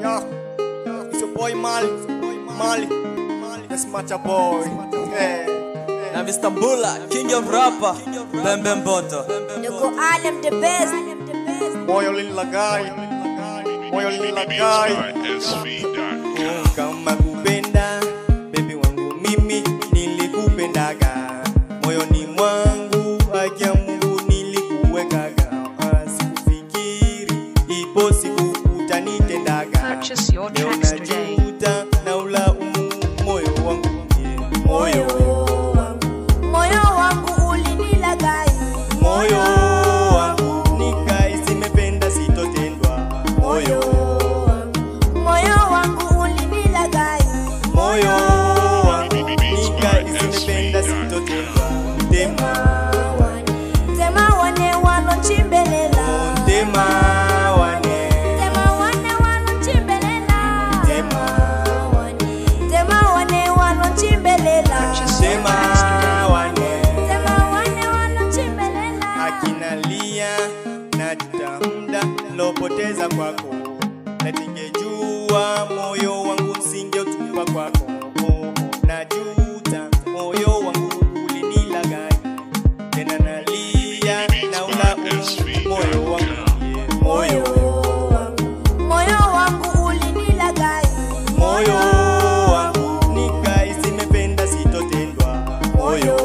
Yo, it's your boy Mali, Mali, that's Macha boy. Yeah. na Mr. Mbula, king of rapper, Bembe Mboto. Niko Alem the best. Moyo lilagay, moyo lilagay. SV.com. Kama kupenda, baby wangu mimi nilikupendaga moyoni mwangu, haki ya Mungu nilikuwekaga, Ah, sikufikiri ipo siku utanitendaga. Purchase your Leo tracks today. najuta na ulaumu moyo wangu yeah. moyo Moyo wangu ulinilagai. moyo wangu nikai simependa sitotendwa moyo Moyo wangu ulinilagai. moyo wangu nikai simependa sitotendwa tema Tema wane walochimbelela. tema wane Tema wane walochimbelela. tema Tema wane walochimbelela. Purchase your tema tracks today. wane Tema wane walochimbelela. akinalia najuta muda lopoteza kwako natingejua moyo wangu msingeutupa kwako najuta moyo wangu ulinilagai tena nalia na ulaumu moyo wangu yeah. moyo Moyo wangu ulinilagai. moyo wangu nikai simependa sitotendwa moyo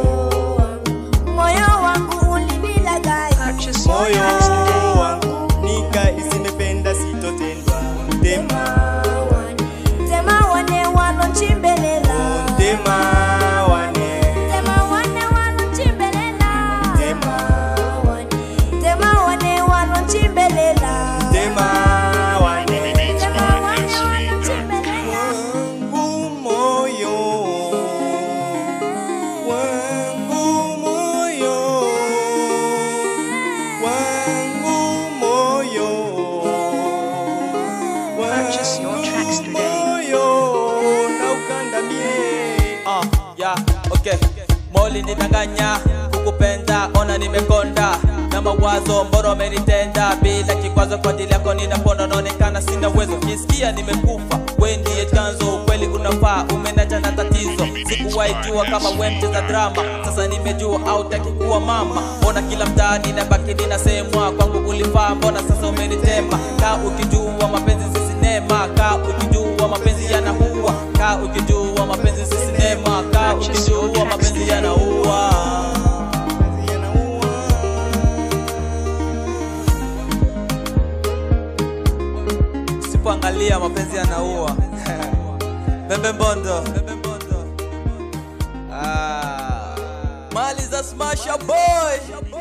Moyo wangu ulinilagai. Purchase your moyo tracks today. wangu nika isimependa sitotendwa tema Tema wane walochimbelela. tema wane Tema wane walochimbelela. tema Tema wane walochimbelela. tema wane Tema wane walochimbelela. wangu moyo wangu moyo wangu moyo Purchase your tracks today. moyo na ukandamie Ah, yeah, okay. Moli nidanganya, kukupenda, ona nimekonda na mawazo mboro amenitenda bila kikwazo kwa ajili yako ninapona, naonekana sina uwezo, kisikia nimekufa, we ndiye chanzo, ukweli unafaa, umenacha na tatizo, sikuwahi jua kama we mcheza drama, sasa nimejua hautaki kuwa mama, ona kila mtaani na baki ninasemwa, kwangu ulifaa, mbona sasa umenitema, kaa ukijua mapenzi si sinema, kaa ukijua mapenzi yanaua, kaa ukijua mapenzi si sinema, kaa ukijua mapenzi yanaua. Usipoangalia mapenzi yanaua. Bembe Mbondo. Ah. Mali za Smasher Boy.